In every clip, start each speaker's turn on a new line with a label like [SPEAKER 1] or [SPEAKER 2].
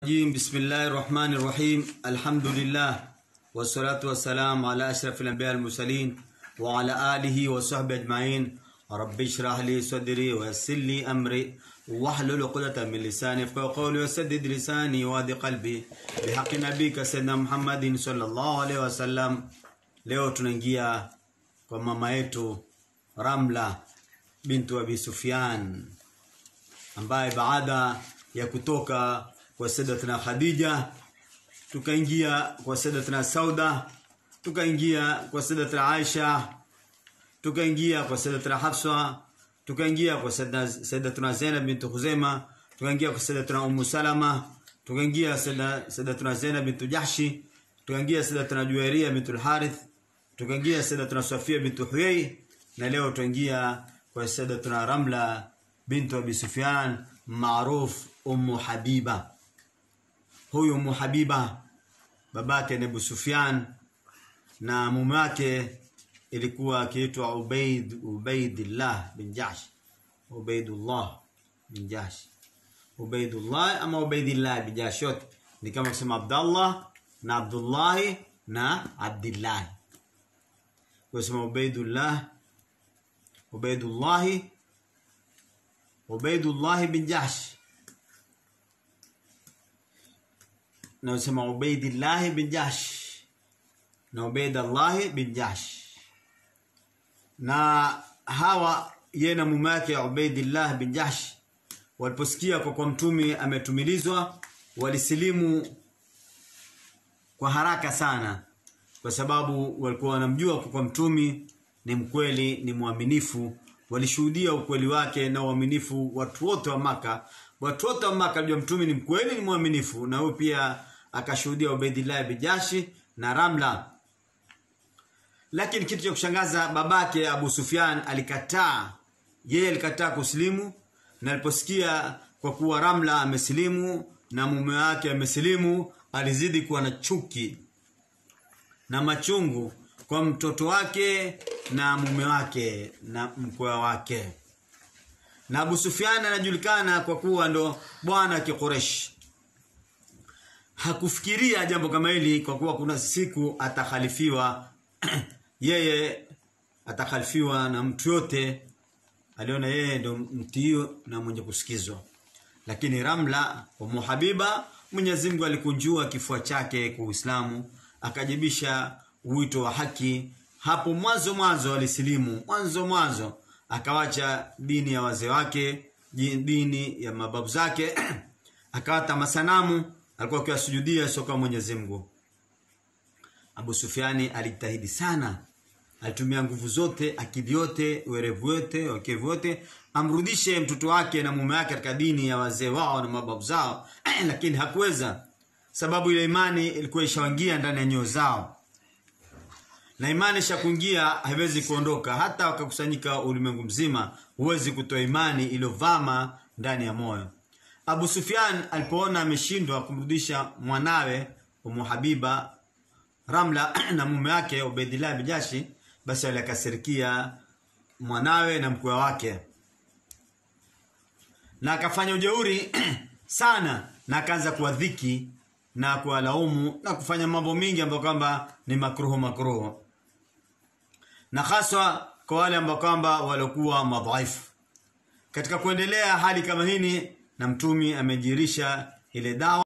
[SPEAKER 1] الرجيم بسم الله الرحمن الرحيم الحمد لله والصلاة والسلام على أشرف الأنبياء المرسلين وعلى آله وصحبه أجمعين رب اشرح لي صدري ويسر لي أمري واحلل عقدة من لساني يفقهوا قولي وسدد لساني وهدي قلبي بحق نبيك سيدنا محمد صلى الله عليه وسلم leo tunaingia kwa mama yetu Ramla bintu Abi Sufyan ambaye baada ya kutoka kwa Sayyidatina Khadija tukaingia kwa Sayyidatina Sauda tukaingia kwa Sayyidatina Aisha tukaingia kwa Sayyidatina Hafsa tukaingia kwa Sayyidatina Zainab bint Khuzaima tukaingia kwa Sayyidatina Ummu Salama tukaingia Sayyidatina Zainab bint Jahshi tukaingia Sayyidatina Juwairia bint al-Harith tukaingia Sayyidatina Safia bint Huyay na leo tuingia kwa Sayyidatina Ramla bint Abi Sufyan maruf Ummu Habiba huyu Ummu Habiba babake ni Abu Sufyan na mume wake ilikuwa akiitwa Ubaid Ubaidillah bin Jahsh Ubaidullah bin Jahsh Ubaidullah ama Ubaidillah bin Jahsh yote ni kama kusema Abdullah na Abdullah na Abdullah kusema Ubaidullah Ubaidullah Ubaidullah bin Jahsh na usema Ubaidillah bin Jahsh na Ubaidullah bin Jahsh na hawa yeye na mume wake Ubaidillah bin Jahsh waliposikia kwa kwa mtume ametumilizwa walisilimu kwa haraka sana kwa sababu walikuwa wanamjua kwa kwa mtume ni mkweli ni mwaminifu walishuhudia ukweli wake na uaminifu watu wote wa maka watu wote wa maka alijua mtume ni mkweli ni mwaminifu na huyo pia akashuhudia Ubaidillah bin Jashi na Ramla lakini kitu cha kushangaza babake Abu Sufyan alikataa yeye alikataa kusilimu na aliposikia kwa kuwa Ramla amesilimu na mume wake amesilimu alizidi kuwa na chuki na machungu kwa mtoto wake na mume wake na mkwe wake na Abu Sufyan anajulikana kwa kuwa ndo bwana kikuresh hakufikiria jambo kama hili kwa kuwa kuna siku atakhalifiwa yeye atakhalifiwa na mtu yote aliona yeye ndo mtio na mwenye kusikizwa lakini Ramla Ummu Habiba Mwenyezi Mungu alikunjua kifua chake kwa Uislamu akajibisha wito wa haki hapo mwanzo mwanzo alisilimu mwanzo mwanzo akawacha dini ya wazee wake dini ya mababu zake akawata masanamu alikuwa akiwasujudia soka Mwenyezi Mungu Abu Sufiani alijitahidi sana alitumia nguvu zote akili yote werevu wote wakevu wote amrudishe mtoto wake na mume wake katika dini ya wazee wao na mababu zao lakini hakuweza sababu ile imani ilikuwa ishawangia ndani ya nyoyo zao na imani ishakuingia haiwezi kuondoka hata wakakusanyika ulimwengu mzima huwezi kutoa imani iliyovama ndani ya moyo Abu Sufyan alipoona ameshindwa kumrudisha mwanawe Ummu Habiba Ramla na mume wake Ubaidillah bin Jashi basi alikasirikia mwanawe na mkwe wake na akafanya ujeuri sana na akaanza kuwadhiki na kuwalaumu na kufanya mambo mingi ambayo kwamba ni makruhu makruhu na haswa kwa wale ambao kwamba walikuwa madhaifu katika kuendelea hali kama hini na mtumi amejirisha ile dawa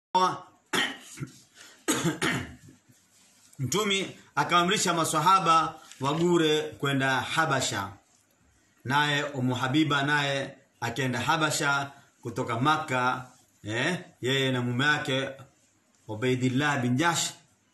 [SPEAKER 1] mtumi akaamrisha maswahaba wagure kwenda Habasha naye Umu Habiba naye akaenda Habasha kutoka maka eh yeye na mume wake Ubaidillah bin Jash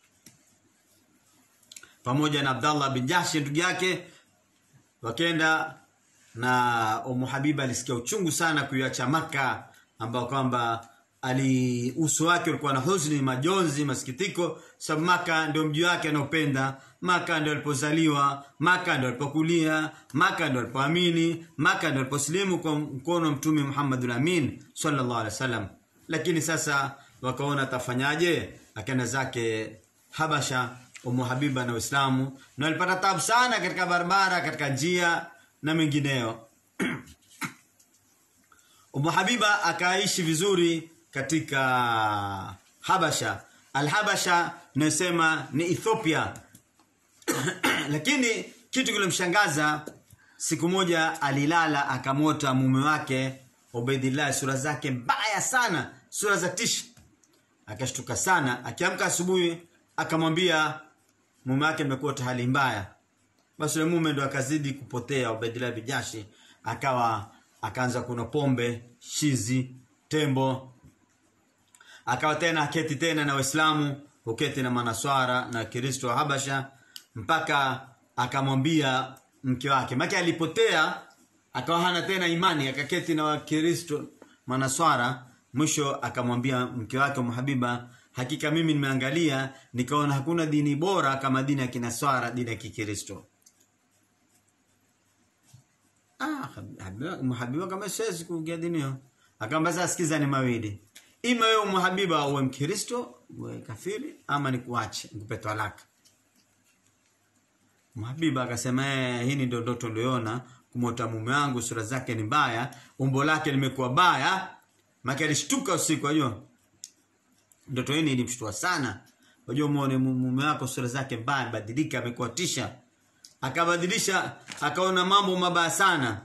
[SPEAKER 1] pamoja na Abdallah bin Jash ndugu yake wakenda na Umu Habiba alisikia uchungu sana kuiacha maka ambao kwamba ali uso wake ulikuwa na huzuni majonzi masikitiko sababu maka ndio mji wake anaopenda maka ndio alipozaliwa maka ndio alipokulia maka ndio alipoamini maka ndio aliposlimu kwa mkono mtume Muhammadul Amin sallallahu alaihi wasallam lakini sasa wakaona atafanyaje akaenda zake Habasha Umu Habiba na Uislamu na walipata tabu sana katika barabara katika njia na mengineyo Umu Habiba akaishi vizuri katika Habasha Al-Habasha nasema ni Ethiopia lakini kitu kilimshangaza siku moja alilala akamota mume wake Ubaidillah sura zake mbaya sana sura za tisha akashtuka sana akiamka asubuhi akamwambia mume wake amekuwa hali mbaya basi yule mume ndo akazidi kupotea Ubaidillah bijashi akawa akaanza kuna pombe shizi tembo akawa tena aketi tena na waislamu uketi na manaswara na kristo wa habasha mpaka akamwambia mke wake make alipotea akawa hana tena imani akaketi na wakristo manaswara mwisho akamwambia mke wake mhabiba hakika mimi nimeangalia nikaona hakuna dini bora kama dini ya kinaswara dini ya kikristo ah mhabiba kama siwezi kuingia dini hiyo akamwambia sasa sikiza ni mawili ima wewe mhabiba uwe mkristo uwe kafiri ama nikuache nikupe talaka Mhabiba akasema eh, hii ndio ndoto niliona kumota mume wangu sura zake ni mbaya, umbo lake limekuwa baya. Maki alishtuka usiku unajua. Ndoto hii ilimshtua sana. Unajua muone mume wako sura zake mbaya badilika amekuwa tisha. Akabadilisha akaona mambo mabaya sana.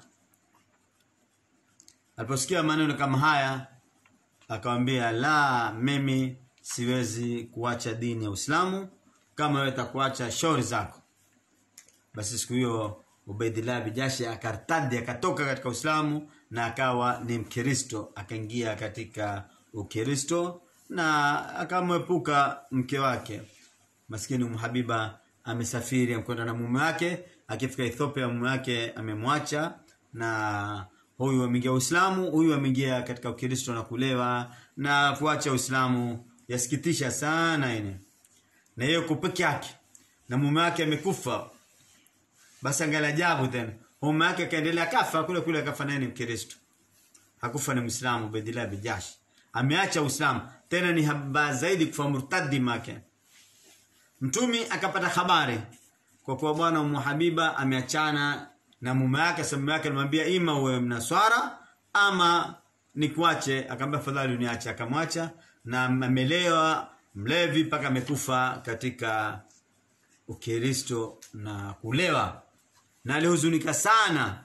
[SPEAKER 1] Aliposikia maneno kama haya akamwambia la mimi siwezi kuacha dini ya Uislamu kama wewe utakuacha shauri zako basi siku hiyo Ubaidillah bijashi akartadi akatoka katika Uislamu na akawa ni Mkristo akaingia katika Ukristo na akamwepuka mke wake maskini Umhabiba amesafiri amekwenda na mume wake akifika Ethiopia mume wake amemwacha na huyu ameingia Uislamu huyu ameingia katika Ukristo na kulewa na kuacha Uislamu yasikitisha sana ine na yeye peke yake na mume wake amekufa basi angalia ajabu tena mume wake akaendelea kafa kule kule akafa naye ni Mkristo hakufa ni Muislamu Bedila Bijashi ameacha Uislamu tena ni haba zaidi kufa murtadi make mtumi akapata habari kwa kuwa bwana Ummu Habiba ameachana na mume wake sababu yake alimwambia ima uwe mnaswara ama nikuache akamwambia fadhali uniache akamwacha na amelewa mlevi mpaka amekufa katika ukristo na kulewa na alihuzunika sana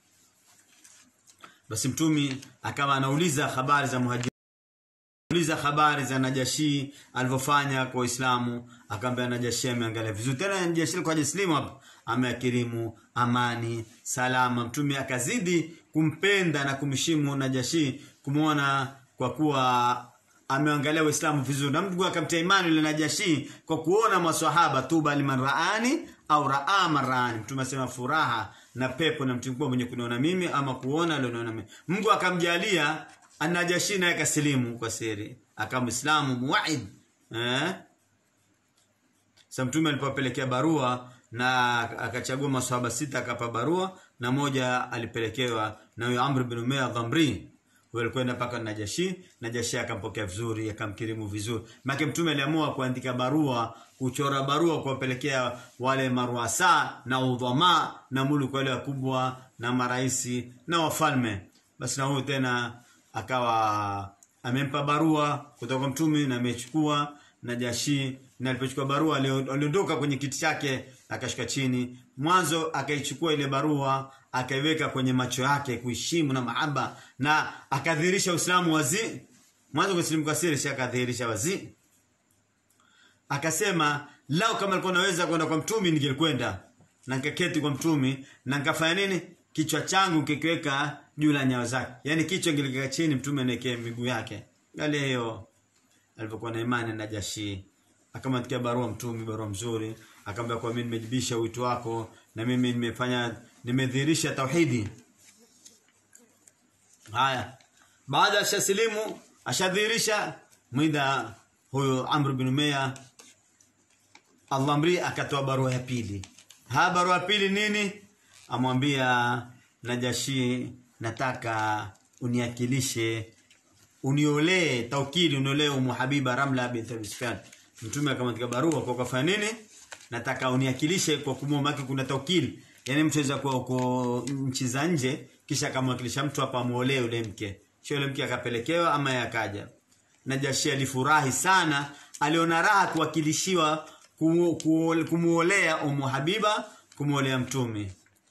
[SPEAKER 1] basi mtumi akawa anauliza habari za muhajiri uliza habari za Najashi alivyofanya kwa Uislamu akamwambia Najashi ameangalia vizuri tena Najashi kwa Islam hapa ameakirimu amani salama mtume akazidi kumpenda na kumheshimu Najashi kumuona kwa kuwa ameangalia Uislamu vizuri na mtu akamtia imani ile Najashi kwa kuona maswahaba tuba liman raani au raa marani mtume asema furaha na pepo na mtu mkubwa mwenye kuniona mimi ama kuona alioniona mimi Mungu akamjalia Anajashi naye kasilimu kwa siri akawa Muislamu muwaid eh sasa mtume alipopelekea barua na akachagua maswahaba sita akapa barua na moja alipelekewa na huyo Amr bin Umayya Dhamri walikwenda mpaka Najashi Najashi akampokea vizuri akamkirimu vizuri maana mtume aliamua kuandika barua kuchora barua kuwapelekea wale maruasa na udhama na muluku wale wakubwa na maraisi na wafalme basi na huyo tena akawa amempa barua kutoka mtume na amechukua Najashi na alipochukua barua aliondoka kwenye kiti chake akashika chini mwanzo akaichukua ile barua akaiweka kwenye macho yake kuheshimu na mahaba na akadhihirisha Uislamu wazi mwanzo kusilimu kwa siri akadhihirisha wazi akasema lao kama alikuwa naweza kwenda kwa mtumi ningekwenda na nikaketi kwa mtumi na nikafanya nini kichwa changu kikiweka juu la nyayo zake yani kichwa kilikaa chini mtume anawekea miguu yake yale hiyo alipokuwa na imani na Jashi akamwandikia barua mtume barua mzuri akamwambia kwa mimi nimejibisha wito wako na mimi nimefanya nimedhihirisha tauhidi haya baada ya shasilimu ashadhihirisha mwida huyo Amr bin Umayya Allah amri akatoa barua ya pili ha barua ya pili nini amwambia Najashi nataka uniakilishe uniolee taukili uniolee Umu Habiba Ramla bint Abi Sufyan mtume akamwandika barua kwa kufanya nini nataka uniakilishe kwa kumwomba kuna taukili yani mtu aweza kuwa uko nchi za nje kisha akamwakilisha mtu hapa amuolee yule mke sio yule mke akapelekewa ama yakaja Najashi alifurahi sana aliona raha kuwakilishiwa kumu- kuo- kumuolea Umu Habiba kumuolea mtume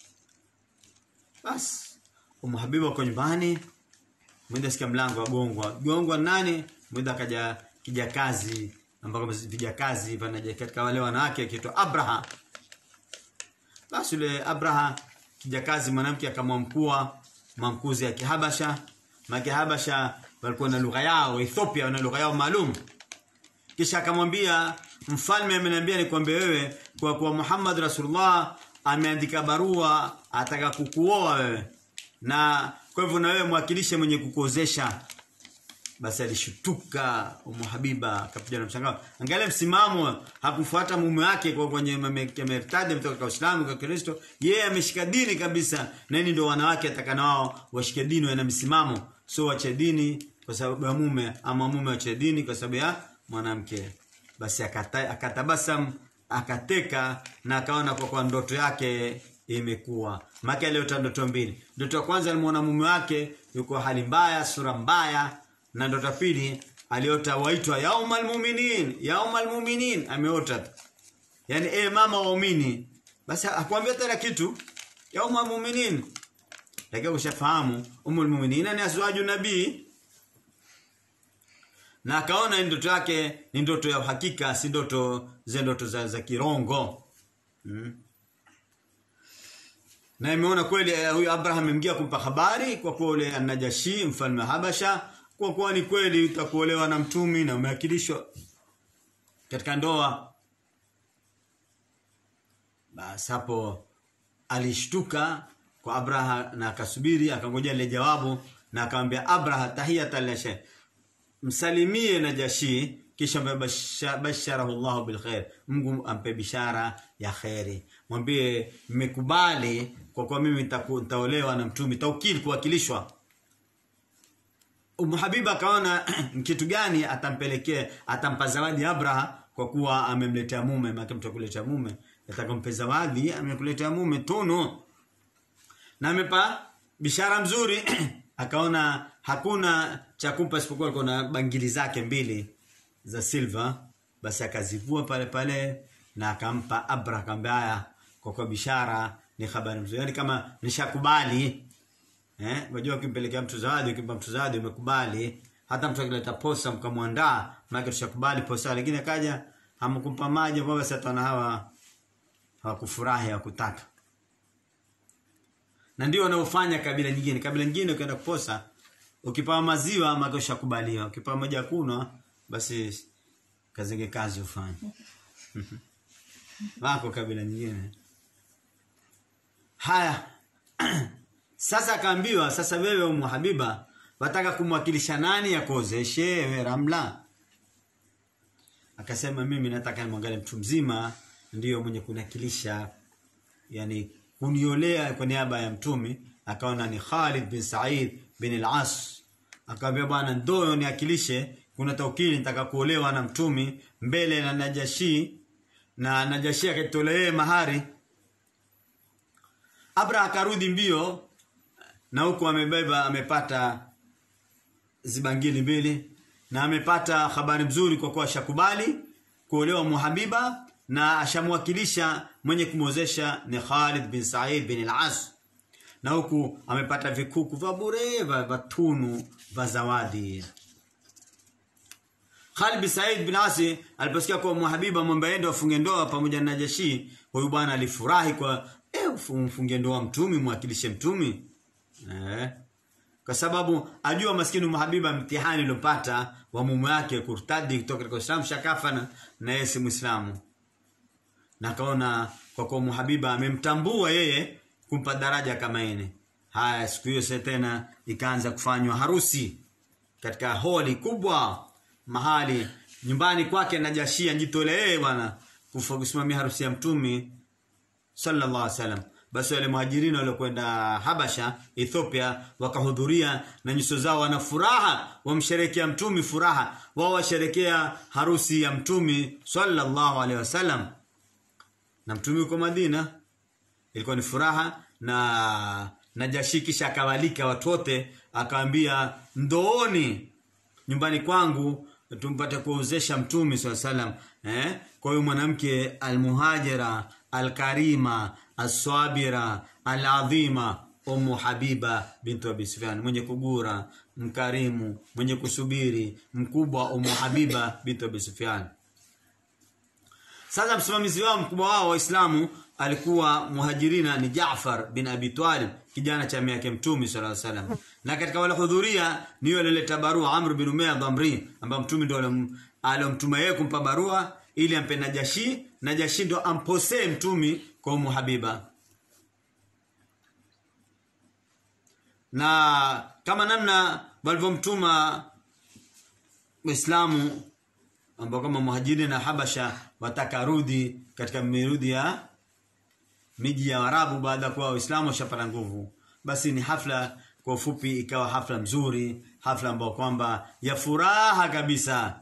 [SPEAKER 1] basi Umu Habiba uko nyumbani mwenda sikia mlango wagongwa gongwa nani mwenda akaja kijakazi ambako vijakazi panaja katika wale wanawake akiitwa Abraha basi yule Abraha kijakazi mwanamke akamwamkua mamkuzi ya Kihabasha maki Habasha walikuwa na lugha yao Ethiopia wana lugha yao maalum kisha akamwambia mfalme ameniambia nikwambie wewe kwa kuwa Muhammad Rasulullah ameandika barua ataka kukuoa wewe na kwa hivyo na wewe mwakilishe mwenye kukuozesha basi alishutuka Umu Habiba akapiga na mshangao angalia msimamo hakufuata mume wake kwa kwenye mertadi kutoka kwa Uislamu kwa Kristo yeye ameshika dini kabisa na hili ndio wanawake atakana wao washike dini wana msimamo sio wache dini kwa sababu ya mume ama mume wache dini kwa sababu ya mwanamke basi akata, akatabasam akateka na akaona kwa kwa ndoto yake imekuwa maka aliota ndoto mbili ndoto ya kwanza alimuona mume wake yuko hali mbaya sura mbaya na ndoto ya pili aliota waitwa yaumal mu'minin yaumal mu'minin ameota yani eh mama waumini basi akwambia tena kitu yaumal mu'minin lakini ushafahamu umul mu'minin ni azwaju nabii na akaona ni ndoto yake ni ndoto ya uhakika si ndoto za ndoto za, za kirongo mm. na imeona kweli eh, huyu Abraham amemgia kumpa habari kwa kuwa ule Najashi mfalme wa Habasha kwa kuwa ni kweli utakuolewa na mtumi na umeakilishwa katika ndoa basi hapo alishtuka kwa Abraha na akasubiri akangojea ile jawabu na akamwambia Abraha tahiyatan la shay msalimie Najashi kisha mbasha- basharahu Allah bil khair Mungu ampe bishara ya khairi mwambie mmekubali kwa kuwa mimi nitaku- nitaolewa na mtumi taukili kuwakilishwa Umu Habiba akaona ni kitu gani atampelekea atampa zawadi Abraha kwa kuwa amemletea mume maana mtu akuletea mume atakampa zawadi amekuletea mume tunu na amepa bishara mzuri akaona hakuna cha kumpa isipokuwa alikuwa na bangili zake mbili za silver basi akazivua pale pale na akampa Abra akamwambia haya kwa kwa bishara ni habari mzuri yani kama nishakubali eh unajua ukimpelekea mtu zawadi ukimpa mtu zawadi umekubali hata mtu akileta posa mkamwandaa maana tushakubali posa lakini akaja hamkumpa maji kwa basi hata hawa hawakufurahi hawakutaka na ndio wanaofanya kabila nyingine kabila nyingine ukienda kuposa ukipawa maziwa maana ushakubaliwa ukipawa maji ya kunywa basi kazenge kazi ufanye wako kabila nyingine haya sasa akaambiwa sasa wewe umu habiba wataka kumwakilisha nani akozeshe wewe ramla akasema mimi nataka nimwangalie mtu mzima ndiyo mwenye kunakilisha yani kuniolea kwa niaba ya mtumi akaona ni Khalid bin Said bin al-As akamwambia bwana ndoyo niakilishe kuna taukili nitaka kuolewa na mtumi mbele na Najashi na Najashi akatolee mahari Abra akarudi mbio na huko amebeba amepata zibangili mbili na amepata habari mzuri kwa kuwa shakubali kuolewa Muhabiba na ashamwakilisha mwenye kumwozesha ni Khalid bin Said bin al-As na huku amepata vikuku vya bure vya vya tunu vya zawadi Khalid bin Said bin Asi aliposikia kwa Muhabiba mwamba aende wafunge ndoa pamoja na Najashi huyu bwana alifurahi kwa eh mfunge ndoa mtumi mwakilishe mtumi eh kwa sababu ajua maskini Muhabiba mtihani uliopata wa mume wake kurtadi kutoka katika Uislamu shakafa na, na yeye si Muislamu na akaona kwa kuwa Muhabiba amemtambua yeye kumpa daraja kama ine haya siku hiyo sasa tena ikaanza kufanywa harusi katika holi kubwa mahali nyumbani kwake Najashi ajitolee bwana kufa kusimamia harusi ya mtumi sallallahu alaihi wasallam basi wale muhajirini waliokwenda Habasha Ethiopia wakahudhuria na nyuso zao wana furaha wamsherekea mtumi furaha wao washerekea harusi ya mtumi sallallahu alaihi wasallam na mtumi uko Madina ilikuwa ni furaha na Najashi kisha akawalika watu wote akawaambia ndooni nyumbani kwangu tumpate kuozesha mtume swalla salam eh kwa hiyo mwanamke almuhajira alkarima aswabira aladhima Ummu Habiba bintu Abi Sufyan mwenye kugura mkarimu mwenye kusubiri mkubwa Ummu Habiba bintu Abi Sufyan sasa msimamizi wao mkubwa wao waislamu alikuwa muhajirina ni Jaafar bin Abi Talib kijana cha miaka mtume sallallahu alaihi wasallam na katika wale hudhuria ni yule alileta barua Amr bin Umayya Dhamri ambaye mtume ndio alomtuma yeye kumpa barua ili ampe Najashi Najashi ndo ampose mtume kwa Ummu Habiba na kama namna walivyomtuma Waislamu ambao kama muhajiri na Habasha wataka rudi katika mirudi ya miji ya Arabu baada ya kuwa Waislamu washapata nguvu basi ni hafla kwa ufupi ikawa hafla mzuri hafla ambayo kwamba ya furaha kabisa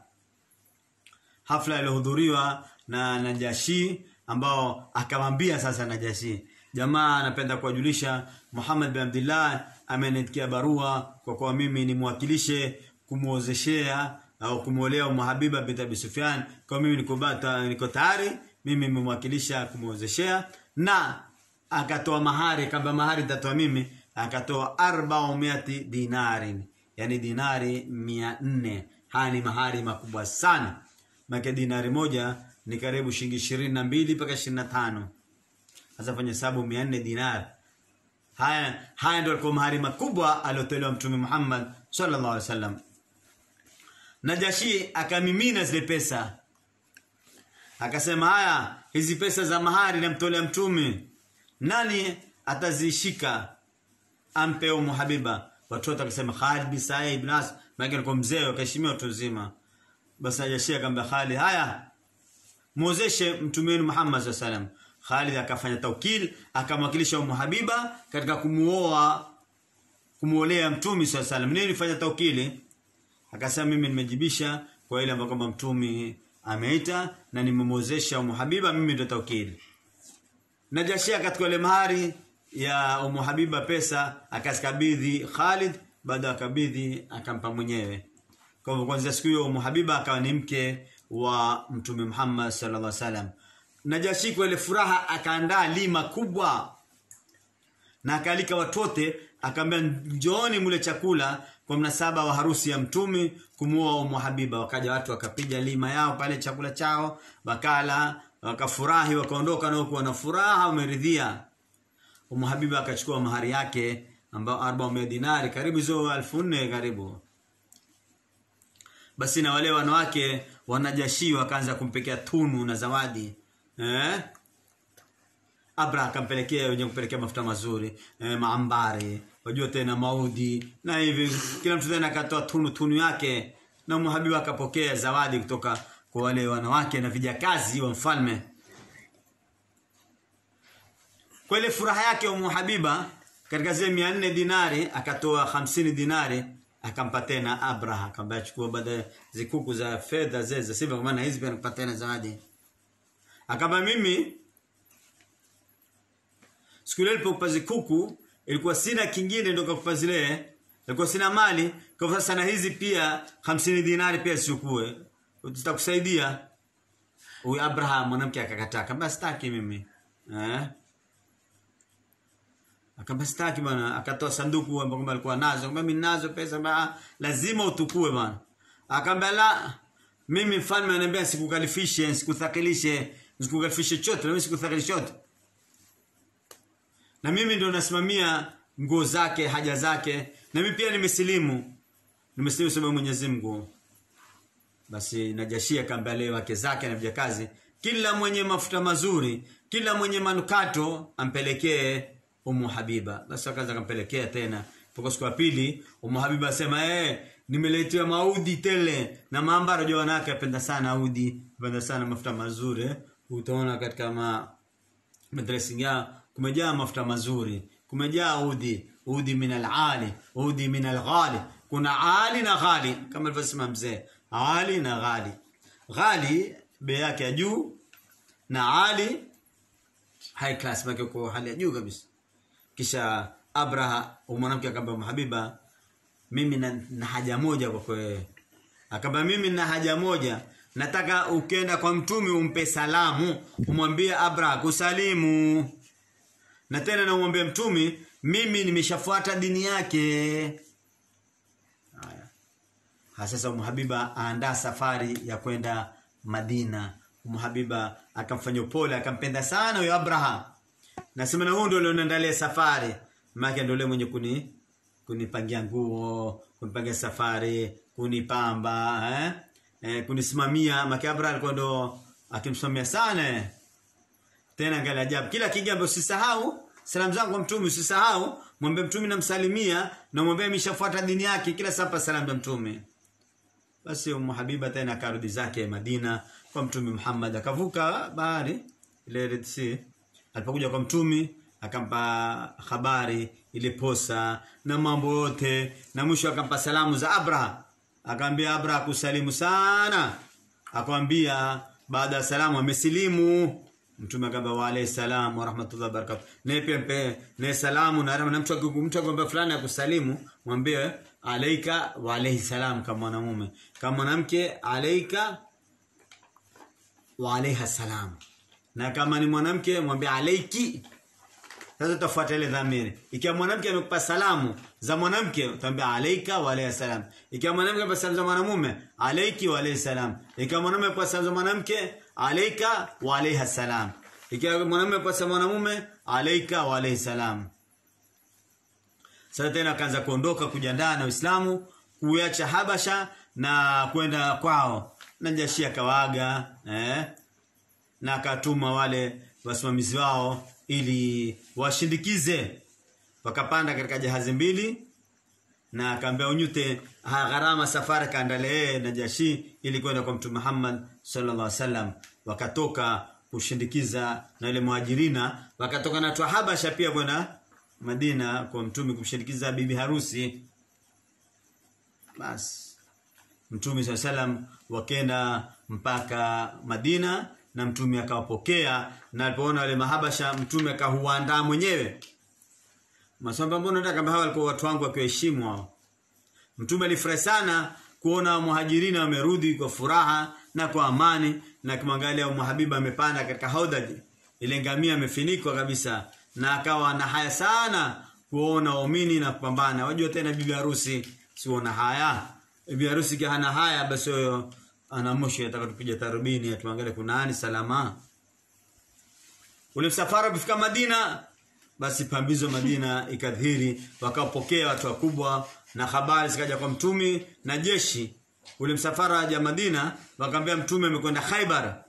[SPEAKER 1] hafla iliyohudhuriwa na Najashi ambao akamwambia sasa Najashi jamaa anapenda kuwajulisha Muhammad bin Abdullah ameniandikia barua kwa kuwa mimi nimwakilishe kumuozeshea au kumuolea Ummu Habiba binti Abi Sufyan kwa mimi niko bata niko tayari mimi nimemwakilisha kumuozeshea na akatoa mahari kamba mahari nitatoa mimi akatoa 400 dinarin yani dinari 400 haya ni mahari makubwa sana maana dinari moja ni karibu shilingi 22 mpaka 25 sasa fanya hesabu 400 dinar haya haya ndio alikuwa mahari makubwa aliyotolewa mtume Muhammad sallallahu alaihi wasallam Najashi akamimina zile pesa akasema haya hizi pesa za mahari namtolea mtume nani atazishika ampe Ummu Habiba watoto akasema Khalid bin Sa'id ibn As maana alikuwa mzee akaheshimiwa watu wazima basi Najashi akamwambia Khalid haya muozeshe mtume Muhammad sallallahu alaihi wasallam Khalid akafanya taukil akamwakilisha Ummu Habiba katika kumuoa kumuolea mtume swalla salam nini nilifanya taukili akasema mimi nimejibisha kwa ile ambayo kwamba mtume ameita na nimemwozesha Ummu Habiba mimi ndio taukili Najashia katika ile mahari ya Ummu Habiba pesa akasikabidhi Khalid baada ya kabidhi akampa mwenyewe kwa hivyo kwanza siku hiyo Ummu Habiba akawa ni mke wa mtume Muhammad sallallahu alaihi wasallam Najashi kwa ile furaha akaandaa lima kubwa na akalika watote akamwambia njooni mule chakula kwa mnasaba wa harusi ya mtume kumuoa Ummu Habiba wakaja watu wakapiga lima yao pale chakula chao wakala wakafurahi wakaondoka na huku wana furaha wameridhia Ummu Habiba akachukua mahari yake ambao 400 dinari karibu hizo 1400 karibu basi na wale wanawake wanajashi wakaanza kumpekea tunu na zawadi eh Abra akampelekea wenye kupelekea mafuta mazuri eh, maambari wajua tena maudi na hivi kila mtu tena akatoa tunu tunu yake na Ummu Habiba akapokea zawadi kutoka kwa wale wanawake na vijakazi wa mfalme kwa ile furaha yake Ummu Habiba katika zile 400 dinari akatoa 50 dinari akampa tena Abraha akamwambia chukua baada zikuku za fedha zile za silver kwa maana hizi pia nakupa tena zawadi akamba mimi siku ile nilipokupa zikuku ilikuwa sina kingine ndio kukupa zile ilikuwa sina mali kwa hivyo sasa na hizi pia 50 dinari pia sichukue tutakusaidia huyu Abraham mwanamke akakataa akamwambia sitaki mimi eh akamwambia sitaki bwana akatoa sanduku ambapo alikuwa nazo akamwambia mimi ninazo pesa ba lazima utukue bwana akamwambia la mimi mfalme ananiambia sikukalifishe sikuthakilishe sikukalifishe chote na mimi sikuthakilishe chote na mimi ndio nasimamia nguo zake haja zake na mimi pia nimesilimu nimesilimu sababu Mwenyezi Mungu basi Najashi akamwambia leo wake zake na vijakazi kila mwenye mafuta mazuri kila mwenye manukato ampelekee Ummu Habiba basi akaanza kampelekea tena kwa siku ya pili Ummu Habiba asema eh nimeletewa maudi tele na maambaro jo wanawake apenda sana audi apenda sana mafuta mazuri eh? utaona katika ma dressing yao kumejaa mafuta mazuri kumejaa udi udi min al-ali udi min al-ghali kuna ali na ghali kama alivyosema mzee ali na ghali ghali bei yake ya juu na ali high class make kwa hali ya juu kabisa kisha Abraha mwanamke akamwambia Habiba mimi na, na haja moja kwa wewe Akamwambia mimi nina haja moja. Nataka ukenda kwa mtume umpe salamu, umwambie Abraha kusalimu. Na tena na umwambie mtume mimi nimeshafuata dini yake. Haya. Ha, Sasa Umu Habiba aandaa safari ya kwenda Madina. Umu Habiba akamfanya upole, akampenda sana huyo Abraha. Nasema na huyo ndio alionandalia safari. Maana ndio yule mwenye kuni kunipangia nguo, kunipangia safari, kunipamba, eh? Eh, kunisimamia. Maana Abraha alikuwa ndo akimsimamia sana. eh. Tena angalia ajabu. Kila kigambo usisahau salamu zangu kwa mtume usisahau, mwambie mtume namsalimia na mwambie ameshafuata dini yake kila sapa salamu za mtume. Basi Ummu Habiba tena akarudi zake Madina kwa Mtume Muhammad akavuka bahari ile Red Sea. Alipokuja kwa Mtume akampa habari ile posa na mambo yote na mwisho akampa salamu za Abraha. Akamwambia Abraha kusalimu sana. Akamwambia baada ya salamu amesilimu. Mtume akamwambia wa alayhi salam wa rahmatullahi wa barakatuh. Naye pia mpe naye salamu na na mtu akiku- mtu akwambia fulani akusalimu mwambie alaika wa alayhi salam kama mwanamume. Kama mwanamke alaika wa alaiha salam. Na kama ni mwanamke mwambie alaiki. Sasa utafuata ile dhamiri. Ikiwa mwanamke amekupa salamu za mwanamke utaambia alaika wa alaiha salam. Ikiwa mwanamke amekupa salamu za mwanamume alaiki wa alaihi salam. Ikiwa mwanamume amekupa salamu za mwanamke alaika wa alaiha salam. Ikiwa mwanamume amekupa salamu za mwanamume alaika wa alaihi salam. Sasa tena akaanza kuondoka kujiandaa na Uislamu, kuacha Habasha na kwenda kwao. Najashi akawaaga eh, na akatuma wale wasimamizi wao ili washindikize. Wakapanda katika jahazi mbili na akaambia unyute ha- gharama safari kaandalee Najashi ili kwenda kwa Mtume Muhammad sallallahu alaihi wasallam. Wakatoka kushindikiza na ile muhajirina, wakatoka na watu wa Habasha pia kwenda Madina kwa Mtume kumshindikiza bibi harusi. Basi Mtume swalla salam wakenda mpaka Madina na Mtume akawapokea na alipoona wale mahabasha Mtume akahuandaa mwenyewe. Maswamba mbona nataka kama hawa walikuwa watu wangu wakiwaheshimu hao. Mtume alifurahi sana kuona muhajirina wamerudi kwa furaha na kwa amani na kimwangalia Umu Habiba amepanda katika haudaji ile ngamia amefinikwa kabisa na akawa na haya sana kuona waumini na kupambana. Wajua tena bibi harusi siona haya. Bibi harusi kia hana haya basi huyo ana moshi ataka tupige tarubini tuangalie kuna nani salama. Ule msafara kufika Madina basi pambizo Madina ikadhiri wakapokea watu wakubwa na habari zikaja kwa mtumi na jeshi ule msafara wa Madina wakaambia mtume amekwenda Khaibar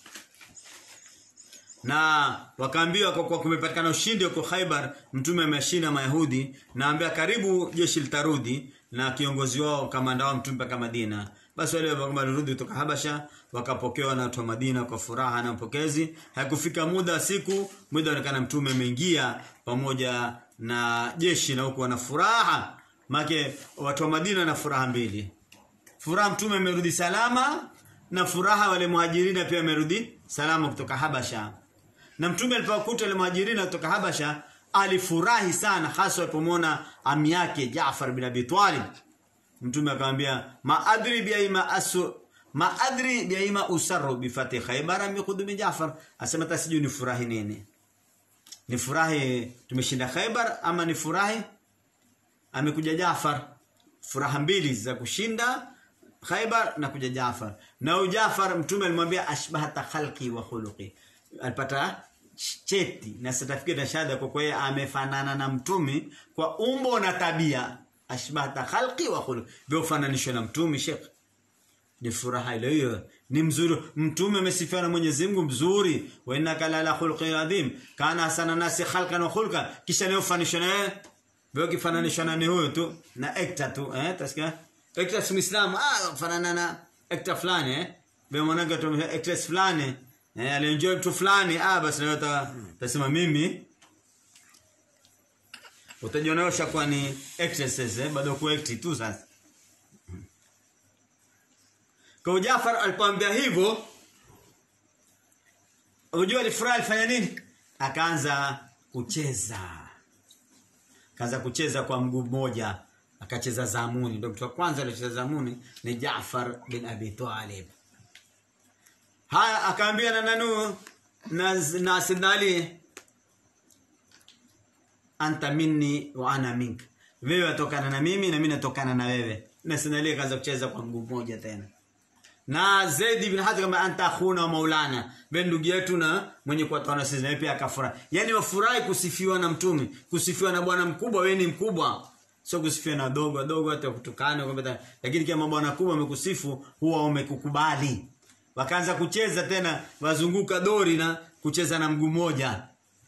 [SPEAKER 1] na wakaambiwa kwa kuwa kumepatikana ushindi huko Khaibar mtume ameshinda Mayahudi na ambia karibu jeshi litarudi na kiongozi wao kamanda wao mtume mpaka Madina basi wale walirudi kutoka Habasha wakapokewa na watu wa Madina kwa furaha na mpokezi hakufika muda wa siku muda onekana mtume ameingia pamoja na jeshi na huko wana furaha make watu wa Madina na furaha mbili furaha mtume amerudi salama na furaha wale muhajirina pia amerudi salama kutoka Habasha na mtume alipokuta wale muhajirina kutoka Habasha alifurahi sana hasa alipomwona ami yake Jaafar bin Abi Talib mtume akamwambia maadri biaima asu maadri biaima usarru bifati khaybar min qudumi Jaafar asema tasiju ni furahi nini ni furahi tumeshinda Khaybar ama ni furahi amekuja Jaafar furaha mbili za kushinda Khaybar na kuja Jaafar na huyu Jaafar mtume alimwambia ashbahata khalqi wa khuluqi alipata cheti na certificate na shahada kwa kweye amefanana na mtume kwa umbo na tabia ashbahata khalqi wa khuluqi vyofananishwa na mtume Sheikh ni furaha ile hiyo ni mzuri mtume amesifiwa na Mwenyezi Mungu mzuri wa innaka la khulqin adhim kana hasana nasi khalqan wa khulqa kisha leo fanishwa na yeye vyo kifananishwa na ni huyo tu na ekta tu eh tasikia ekta si muislam ah fanana na ekta fulani eh vyo mwanangu tu ekta fulani eh alienjoy mtu fulani ah basi na wewe utasema mimi utajiona ushakuwa ni excesses eh bado ku act tu sasa kwa Jafar alipoambia hivyo unajua alifurahi alifanya nini akaanza kucheza akaanza kucheza kwa mguu mmoja akacheza zamuni ndio mtu wa kwanza aliocheza zamuni ni Jaafar bin Abi Talib haya akaambia na nanu na, na Sidna Ali anta minni wa ana mink wewe watokana na mimi na mimi natokana na wewe na Sidna Ali akaanza kucheza kwa mguu mmoja tena na Zaid ibn Hatham kama anta akhuna wa maulana wewe ndugu yetu na mwenye kuwatana sisi na pia akafurahi yani wafurahi kusifiwa na mtume kusifiwa na bwana mkubwa wewe ni mkubwa sio kusifiwa na dogo dogo hata kutukana kwamba lakini kama bwana mkubwa amekusifu huwa umekukubali wakaanza kucheza tena wazunguka dori na kucheza na mguu mmoja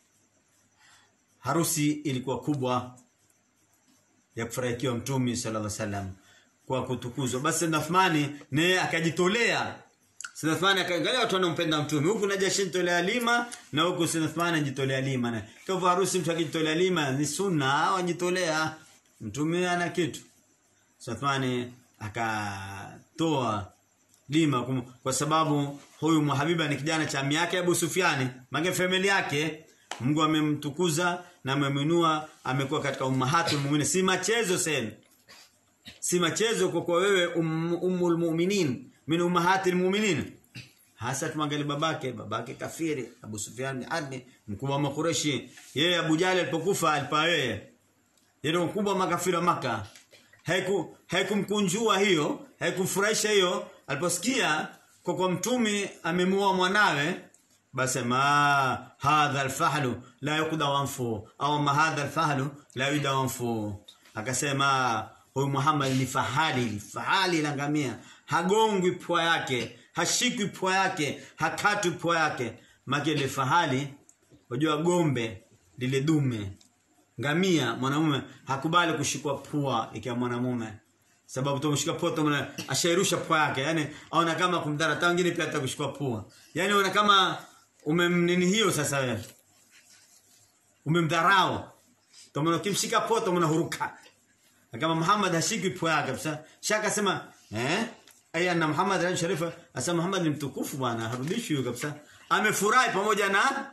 [SPEAKER 1] harusi ilikuwa kubwa ya kufurahikiwa mtume sallallahu alaihi wasallam kwa kutukuzwa basi Sayyidna Uthmani naye akajitolea Sayyidna Uthmani akaangalia watu wanaompenda mtume huku Najashi jitolea lima na huku Sayyidna Uthmani ajitolea lima na kwa hivyo harusi mtu akijitolea lima ni sunna wajitolea mtume ana kitu Sayyidna Uthmani akatoa lima kum, kwa sababu huyu Muhabiba ni kijana cha yake Abu Sufiani mange family yake Mungu amemtukuza na amemwinua amekuwa katika ummahatul mu'minin si machezo sasa si machezo kwa kwa wewe um, ummul mu'minin min ummahatil mu'minin hasa tumwangalie babake babake kafiri Abu Sufyan adni mkubwa wa Makureshi yeye Abu Jali alipokufa alipa yeye yeye mkubwa wa makafiri wa Maka haiku haikumkunjua hiyo haikumfurahisha hiyo aliposikia kwa kwa mtume amemuoa mwanawe basi ma hadha alfahlu la yuqda wanfu au ma hadha alfahlu la yuqda wanfu akasema huyu Muhammad ni fahali fahali la ngamia hagongwi pua yake hashikwi pua yake hakatwi pua yake make ile fahali unajua gombe lile dume ngamia mwanamume hakubali kushikwa pua ikiwa mwanamume sababu tumshika pua tumna ashairusha pua yake yani aona kama kumdhara hata wengine pia atakushikwa pua yani una kama umemnini hiyo sasa wewe umemdharau tumna kimshika pua tumna huruka kama Muhammad hashiki pua yake kabisa shaka sema eh aya na Muhammad ran sharifa asa Muhammad ni mtukufu bwana harudishi huyo kabisa amefurahi pamoja na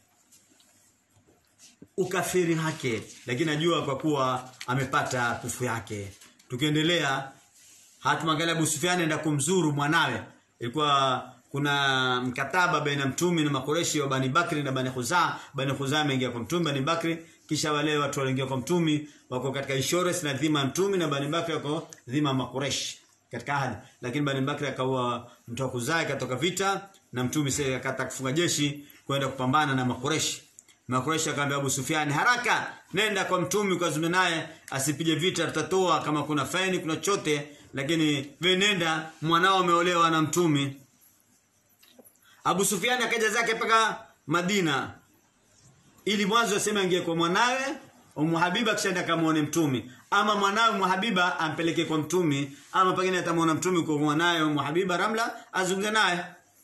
[SPEAKER 1] ukafiri wake lakini najua kwa kuwa amepata kufu yake tukiendelea hatumwangalia Abu Sufyan enda kumzuru mwanawe ilikuwa kuna mkataba baina mtume na makoreshi wa Bani Bakri na Bani Khuzaa Bani Khuzaa ameingia kwa mtume Bani Bakri kisha wale watu waliingia kwa mtume wako katika insurance na dhima mtume na Bani Bakri wako dhima makoreshi katika ahadi lakini Bani Bakri akaua mtu wa Khuzaa katoka vita na mtume sasa akataka kufunga jeshi kwenda kupambana na makoreshi Makureshi akamwambia Abu Sufyan haraka nenda kwa mtume kwa zume naye asipige vita tutatoa kama kuna faini kuna chote lakini wewe nenda mwanao ameolewa na mtume Abu Sufyan akaja zake mpaka Madina ili mwanzo aseme angie kwa mwanawe Umu Habiba kisha akamuone mtume ama mwanawe Umu Habiba ampeleke kwa mtume ama pengine atamuona mtume kwa mwanawe Umu Habiba Ramla azungumze naye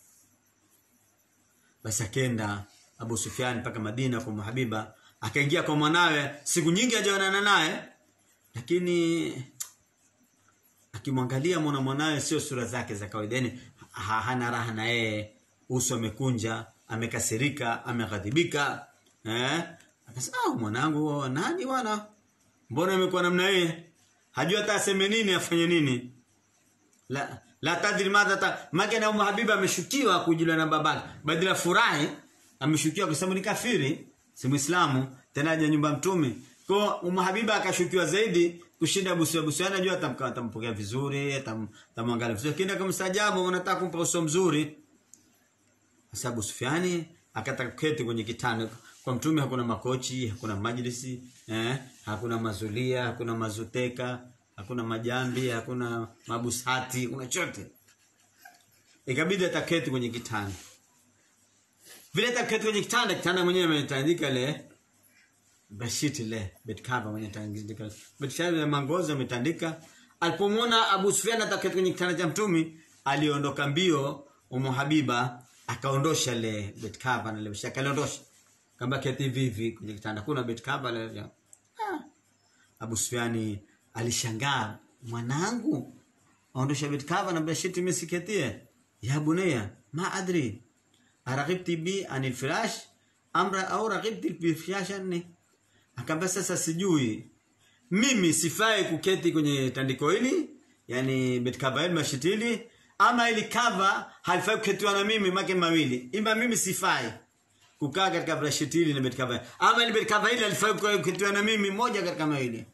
[SPEAKER 1] basi akenda Abu Sufyan mpaka Madina kwa Habiba akaingia kwa mwanawe siku nyingi hajaonana naye lakini akimwangalia mwana mwanawe sio sura zake za kawaida yani ha, hana raha na yeye uso amekunja amekasirika ameghadhibika eh akasema ah mwanangu nani bwana mbona amekuwa namna hii hajui hata aseme nini afanye nini la la tadri madha ta make na Habiba ameshukiwa kujuliwa na babake badala furahi ameshukiwa kwa sababu ni kafiri si muislamu tena aje nyumba mtume kwa Umu Habiba akashukiwa zaidi kushinda Abu Sufyan. Abu Sufyan anajua atamkaa atampokea vizuri, atamwangalia vizuri. Lakini kama mstajabu unataka kumpa uso mzuri. Sasa Abu Sufyan akataka kuketi kwenye kitanda. Kwa mtume hakuna makochi, hakuna majlisi, eh, hakuna mazulia, hakuna mazuteka, hakuna majambi, hakuna mabusati, kuna chote. Ikabidi ataketi kwenye kitanda. Vile ataketi kwenye kitanda, kitanda mwenyewe ametandika ile bashiti ile bed cover mwenye tandika bed cover ya mangozi ametandika alipomwona Abu Sufyan ataketi kwenye kitanda cha mtumi aliondoka mbio Umu Habiba akaondosha ile bed cover na ile bashaka aliondosha kamba keti vivi kwenye kitanda kuna bed cover ile ah. Abu Sufyan alishangaa mwanangu aondosha bed cover na bashiti misiketie ya bunaya ma adri araghibti bi anil firash amra au raghibti bi firashan akamwambia sasa sijui mimi sifai kuketi kwenye tandiko hili yani bed cover hili mashiti hili ama ili cover halifai kuketiwa na mimi make mawili ima mimi sifai kukaa katika brashiti hili na bed cover ama ili bed cover hili halifai kuketiwa na mimi moja katika mawili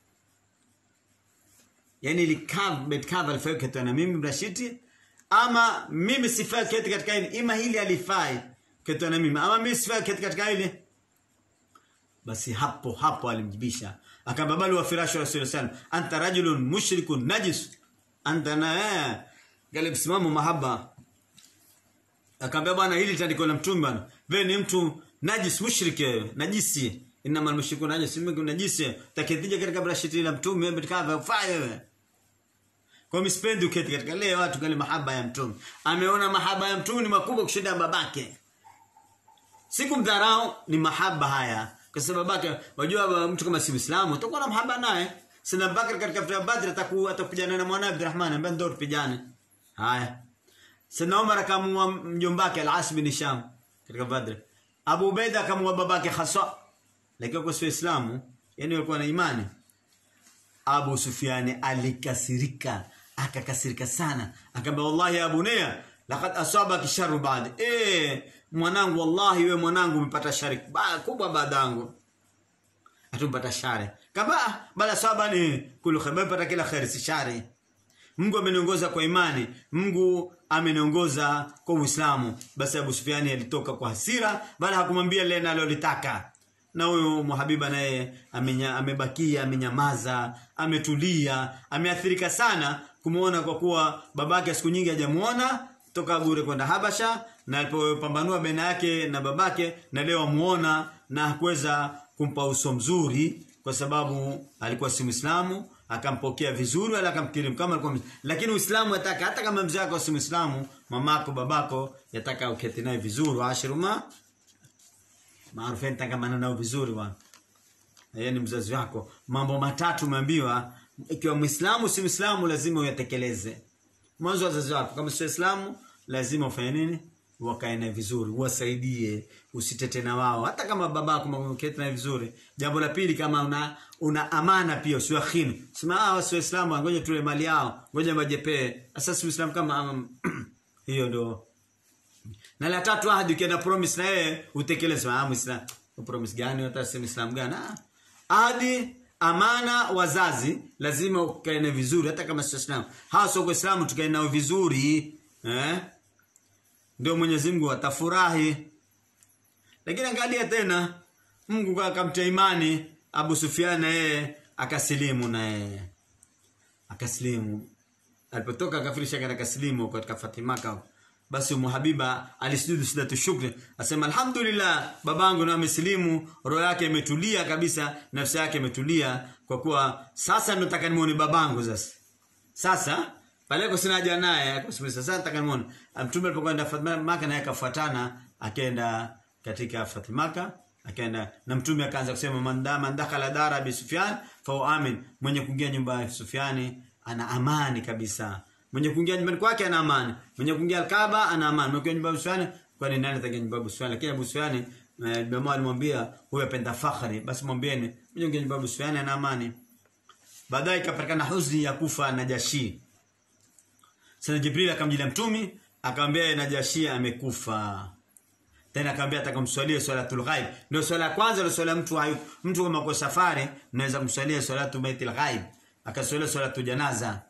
[SPEAKER 1] yani ili cover bed cover halifai kuketiwa na mimi brashiti ama mimi sifai kuketi katika hili ima hili halifai kuketiwa na mimi ama mimi sifai kuketi katika hili basi hapo hapo alimjibisha akamwambia bali wa firashu rasul sallam anta rajulun mushrikun najis anta na gale msimamo mahaba akamwambia bwana hili tandiko la mtume bwana wewe ni mtu najis mushrike najisi inama almushrikun najis mimi najisi takidhija katika brashiti la mtume wewe kaza ufanye wewe kwa mimi sipendi uketi katika leo watu kale mahaba ya mtume ameona mahaba ya mtume ni makubwa kushinda babake sikumdharau ni mahaba haya kwa sababu babake wajua mtu kama si Muislamu utakuwa na mahaba naye sina Bakar katika vita Badr atakuwa atakupigana na mwana Abdurrahman ambaye ndio tupigane haya Sina Umar akamua mjombake Al-As bin Hisham katika Badr Abu Ubaida akamua babake Khasa lakini kwa sio Islamu yani walikuwa na imani Abu Sufyan alikasirika akakasirika sana akamwambia wallahi ya bunaya laqad asabaki sharru ba'd eh mwanangu wallahi wewe mwanangu umepata shari kubwa badangu atumpata shari kama bala saba ni kulu khair pata kila khair si shari Mungu ameniongoza kwa imani Mungu ameniongoza kwa Uislamu basi Abu Sufyani alitoka kwa hasira bala hakumwambia lile analolitaka na huyo muhabiba naye amebakia amenyamaza ametulia ameathirika sana kumuona kwa kuwa babake siku nyingi hajamuona toka bure kwenda Habasha na alipopambanua baina yake na babake na leo amuona na hakuweza kumpa uso mzuri kwa sababu alikuwa si Muislamu akampokea vizuri wala akamkirimu kama alikuwa lakini Uislamu yataka hata kama mzee wako si Muislamu mamako babako yataka uketi naye vizuri ashiruma maarufu tangamana nao vizuri bwana yeye ni mzazi wako mambo matatu umeambiwa ikiwa Muislamu si Muislamu lazima uyatekeleze mwanzo wazazi wako kama si Waislamu lazima ufanye nini wakae naye vizuri uwasaidie usitete na wao hata kama babako mketi naye vizuri jambo la pili kama una una amana pia usiwakhini sema ah wasi waislamu ngoja tule mali yao ngoja majepee sasa si muislamu kama um, hiyo ndio na la tatu ahadi ukienda promise na yeye utekeleze ah muislamu promise gani hata si muislamu gani ah ahadi amana wazazi lazima ukae na vizuri hata kama si waislamu hawa sio waislamu tukae nao vizuri eh ndio Mwenyezi Mungu atafurahi lakini angalia tena Mungu akamtia imani Abu Sufyan na yeye akasilimu na yeye akasilimu alipotoka akafirisha katika kasilimu katika Fatimaka basi Umu Habiba alisujudu sijatu shukri asema alhamdulillah babangu na amesilimu roho yake imetulia kabisa nafsi yake imetulia kwa kuwa sasa nataka nimuone babangu sasa sasa pale kwa sina haja naye kusimama sasa nataka nimuone mtume alipokwenda Fatimaka naye akafuatana akaenda katika Fatimaka akaenda na mtume akaanza kusema mandama ndakhala dara bi Sufyan fa amin mwenye kuingia nyumba ya Sufyani ana amani kabisa mwenye kuingia nyumbani kwake ana amani mwenye kuingia Al-Kaaba ana amani mwenye kuingia nyumba ya Sufyani kwani nani ataingia nyumba ya Sufyani lakini Abu Sufyani Bama alimwambia huyo apenda fakhri basi mwambieni mwenye kuingia nyumba ya Sufyani ana amani baadaye ikapatikana huzuni ya kufa Najashi Sana Jibril akamjilia mtumi akamwambia Najashi amekufa tena akamwambia atakamswalia swalatul ghaib ndio swala ya kwanza ndio swala mtu hayu mtu kama kwa safari unaweza kumswalia swalatu baitil ghaib akaswalia swalatu janaza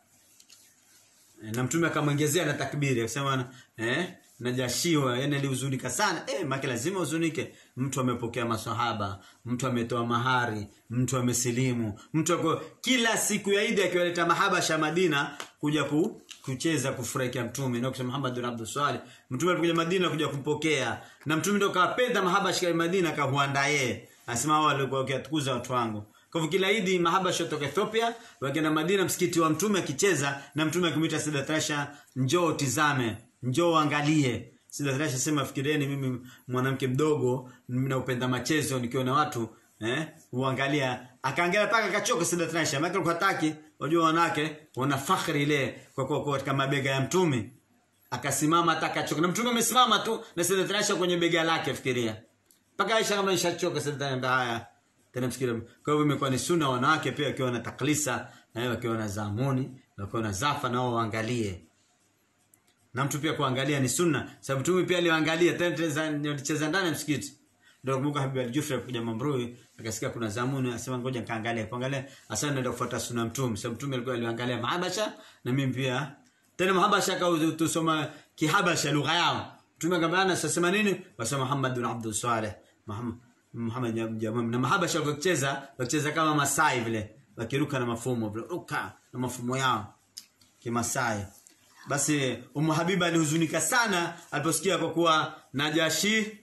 [SPEAKER 1] na mtume akamwongezea na takbiri akasema eh najashiwa yani alihuzunika sana eh maki lazima uzunike mtu amepokea masahaba mtu ametoa mahari mtu amesilimu mtu ako kila siku ya Idi akiwaleta mahabasha Madina kuja ku, kucheza kufurahikia mtume na kusema Muhammad bin Abdul Salih mtume alipokuja Madina kuja kumpokea na mtume ndio kawapenda mahabasha ya Madina kahuandaa yeye anasema wao walikuwa wakiatukuza watu wangu kwa hivyo kila Idi mahabasha kutoka Ethiopia wakienda Madina msikiti wa mtume akicheza na mtume akimwita Sayyidat Aisha njoo tizame njoo angalie Sayyidat Aisha sema fikirieni mimi mwanamke mdogo ninaupenda machezo nikiwa na watu eh uangalia akaangalia paka akachoka Sayyidat Aisha maana alikuwa hataki wajua wanawake wana fakhri ile kwa kwa katika mabega ya mtume akasimama atakachoka na mtume amesimama tu na Sayyidat Aisha kwenye bega lake fikiria mpaka Aisha kama ishachoka Sayyidat haya tena msikiti kwa hivyo imekuwa ni sunna wanawake pia wakiwa na taklisa na wakiwa na zamuni wakiwa na zafa nao waangalie na mtu pia kuangalia ni sunna sababu mtume pia aliangalia tena alicheza ndani ya msikiti ndio kumbuka Habib al-Jufri kuja Mamrui akasikia kuna zamuni asema ngoja nikaangalia kuangalia hasa naenda kufuata sunna mtume sababu mtume alikuwa aliangalia mahabasha na mimi pia tena mahabasha kwa tusoma kihabasha lugha yao mtume akabana sasema nini wasema Muhammad bin Abdul Saleh Muhammad Muhammad jamam na mahabasha wakicheza wakicheza kama Masai vile wakiruka na mafumo vile ruka na mafumo yao kimasai basi Umu Habiba alihuzunika sana aliposikia kwa kuwa Najashi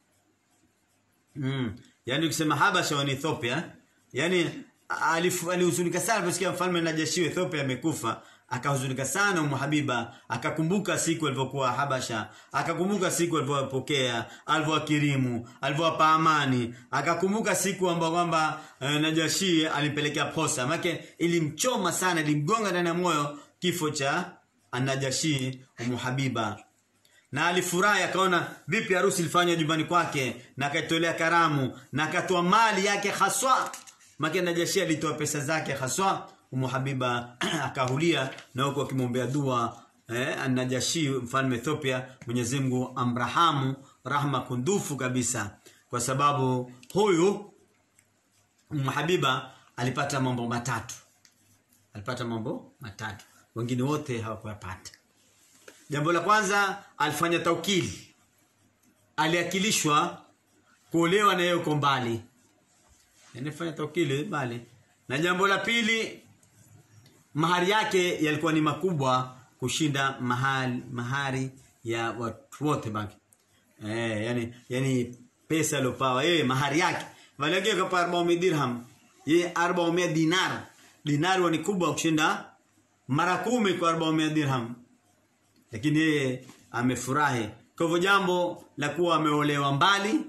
[SPEAKER 1] mm, yani ukisema Habasha wa Ethiopia yani alihuzunika sana aliposikia mfalme Najashi wa Ethiopia amekufa akahuzunika sana Umu Habiba akakumbuka siku alivyokuwa Habasha akakumbuka siku alivyopokea alivyowakirimu alivyowapa amani akakumbuka siku ambayo kwamba eh, Najashi alimpelekea posa make ilimchoma sana ilimgonga ndani ya moyo kifo cha Anajashi Umu Habiba na alifurahi akaona vipi harusi ilifanywa nyumbani kwake na akaitolea karamu na akatoa mali yake haswa make Najashi alitoa pesa zake haswa Umu Habiba akahulia na huko akimwombea dua eh, Anajashi mfalme Ethiopia Mwenyezi Mungu amrahamu rahma kundufu kabisa kwa sababu huyu Umu Habiba alipata mambo matatu alipata mambo matatu wengine wote hawakuyapata jambo la kwanza alifanya taukili aliakilishwa kuolewa na yeye uko mbali anafanya taukili mbali na jambo la pili mahari yake yalikuwa ni makubwa kushinda mahali, mahari ya watu wote baki eh yani yani pesa aliyopawa yeye mahari yake valege kapa 400 dirham yeye 400 dinar dinar ni kubwa kushinda mara kumi kwa 400 dirham lakini yeye amefurahi kwa hivyo jambo la kuwa ameolewa mbali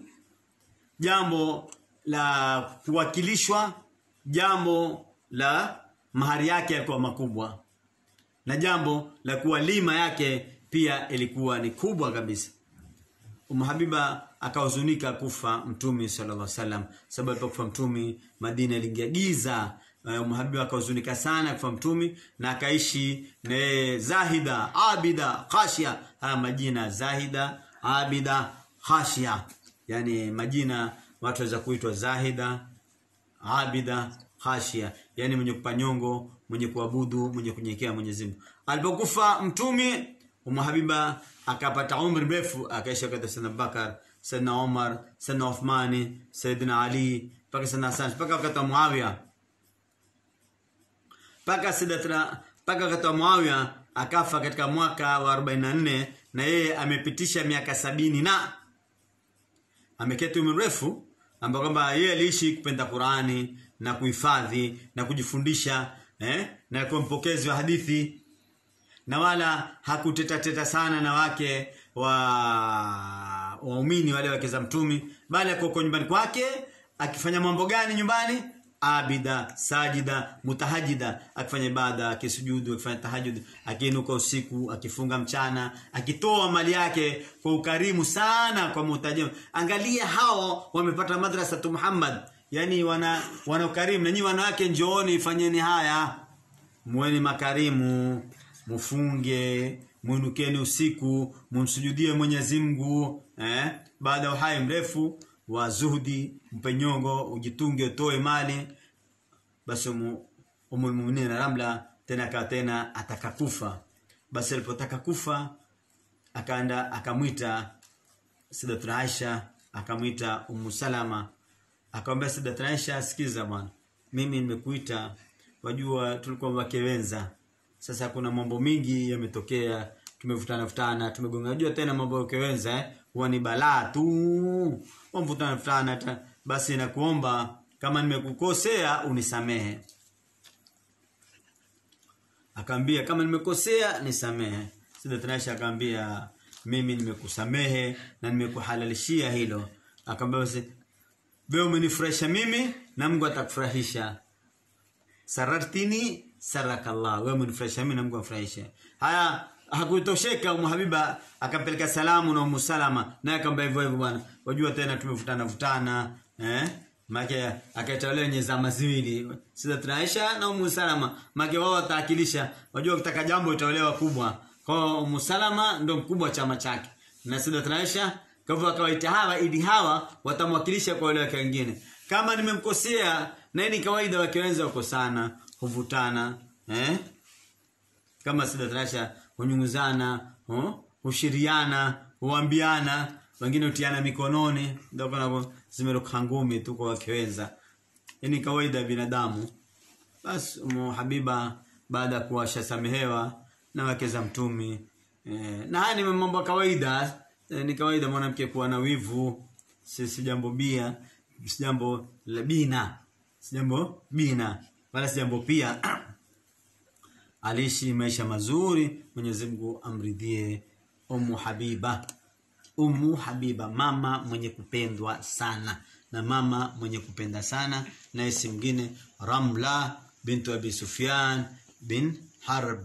[SPEAKER 1] jambo la kuwakilishwa jambo la mahari yake yalikuwa makubwa na jambo la kuwa lima yake pia ilikuwa ni kubwa kabisa Umu Habiba akahuzunika kufa Mtume sallallahu alaihi wasallam sababu alipokufa Mtume Madina iliingia giza Umu Habiba akahuzunika sana kufa Mtume na akaishi na Zahida Abida Khashia haya majina Zahida Abida Khashia yani majina watu waweza kuitwa Zahida Abida Khashia yani mwenye kupanyongo mwenye kuabudu mwenye kunyenyekea Mwenyezi Mungu alipokufa Mtume Umu Habiba akapata umri mrefu akaisha kwa Sayyidina Bakar Sayyidina Umar Sayyidina Uthmani Sayyidina Ali mpaka Sayyidina Hassan mpaka wakati wa Muawiya mpaka Sayyidina mpaka wakati wa Muawiya akafa katika mwaka wa 44 na yeye amepitisha miaka sabini na ameketi umri mrefu ambao kwamba yeye aliishi kupenda Qurani na kuhifadhi na kujifundisha eh, na kuwa mpokezi wa hadithi na wala hakutetateta sana na wake wa waumini wale wake za mtumi bali ako nyumbani kwake akifanya mambo gani nyumbani abida sajida mutahajida akifanya ibada akisujudu akifanya tahajud akiinuka usiku akifunga mchana akitoa mali yake kwa ukarimu sana kwa muhtaji angalia hao wamepata madrasa tu Muhammad yani wana wana ukarimu na nyinyi wanawake njooni fanyeni haya muweni makarimu mufunge muinukeni usiku mumsujudie Mwenyezi Mungu eh baada ya uhai mrefu wa zuhudi mpenyongo ujitunge utoe mali basi umu muumini Ramla tena akawa tena atakakufa basi alipotaka kufa akaenda akamwita Sayyidatuna Aisha akamwita Ummu Salama akamwambia Sayyidatuna Aisha sikiza bwana mimi nimekuita wajua tulikuwa wake wenza sasa kuna mambo mingi yametokea tumevutana futana tumegonga unajua tena mambo ya kewenza eh huwa ni balaa tu wamvutana futana basi nakuomba kama nimekukosea unisamehe akaambia kama nimekosea nisamehe Sayyidatuna Aisha akaambia mimi nimekusamehe na nimekuhalalishia hilo akamwambia basi wewe umenifurahisha mimi na Mungu atakufurahisha sarartini sarakallah wewe umenifurahisha mimi na Mungu amfurahishe haya hakutosheka Umu Habiba akampeleka salamu na Umu Salama naye akamwambia hivyo hivyo bwana wajua tena tumevutana vutana eh make akaitolewa wenye zama ziwili Sayyidatuna Aisha na Ummu Salama make wao wataakilisha wajua ukitaka jambo itaolewa kubwa kwa hiyo Ummu Salama ndo mkubwa wa chama chake na Sayyidatuna Aisha kwa hivyo akawaita hawa ili hawa watamwakilisha kwa wale wake wengine kama nimemkosea na hii ni kawaida wake wenza wakosana huvutana eh kama Sayyidatuna Aisha hunyunguzana hu- hushiriana huambiana wengine hutiana mikononi ndio kuna zimeruka ngumi tu kwa wakiwenza hii ni kawaida ya binadamu basi Umu Habiba baada ya kuwasha samehewa na wake za mtumi eh, na haya ni mambo ya kawaida eh, ni kawaida mwanamke kuwa na wivu si, si jambo bia si jambo la bina si jambo bina wala si jambo pia aliishi maisha mazuri Mwenyezi Mungu amridhie Ummu Habiba Ummu Habiba mama mwenye kupendwa sana na mama mwenye kupenda sana na isi mwingine Ramla bintu Abi Sufyan bin Harb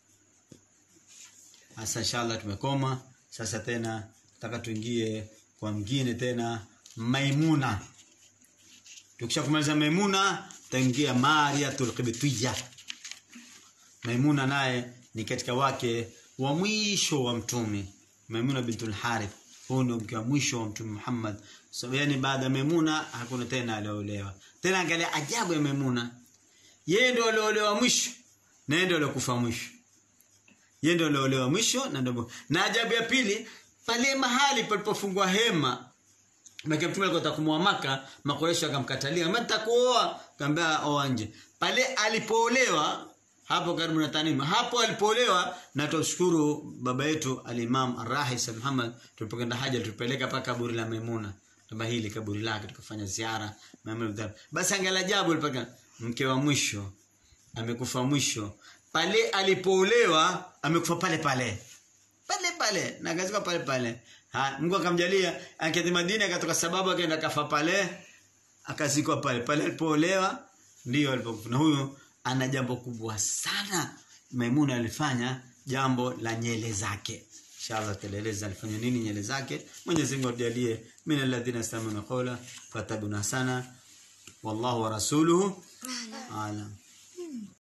[SPEAKER 1] Sasa inshallah tumekoma sasa tena nataka tuingie kwa mwingine tena Maimuna Tukisha kumaliza Maimuna tutaingia Mariatul Qibtiyya Maimuna naye ni katika wake wa mwisho wa mtume Maimuna bintul Harith huyu ndio mke wa mwisho wa mtume Muhammad so, yani baada ya Maimuna hakuna tena aliolewa tena angalia ajabu ya Maimuna yeye ndio aliolewa mwisho na yeye ndio aliokufa mwisho yeye ndio aliolewa mwisho na ndio na ajabu ya pili pale mahali palipofungwa hema Mke mtume alikuwa atakumwa maka makoresho akamkatalia mimi nitakuoa kaambia oa nje pale alipoolewa hapo karibu na Tanima hapo alipoolewa na tushukuru baba yetu al-Imam Ar-Rahis Muhammad tulipokwenda haja tulipeleka paka kaburi la Maimuna kama hili kaburi lake tukafanya ziara Maimuna basi angalia ajabu alipaka mke wa mwisho amekufa mwisho pale alipoolewa amekufa pale pale pale pale na akazikwa pale pale ha Mungu akamjalia akati Madina akatoka sababu akaenda kafa pale akazikwa pale pale alipoolewa ndio alipokufa na huyo ana jambo kubwa sana Maimuna alifanya jambo la nyele zake inshallah tueleza alifanya nini nyele zake Mwenyezi Mungu ajalie min alladhina istamuna qawla fatabuna sana wallahu wa rasuluhu alam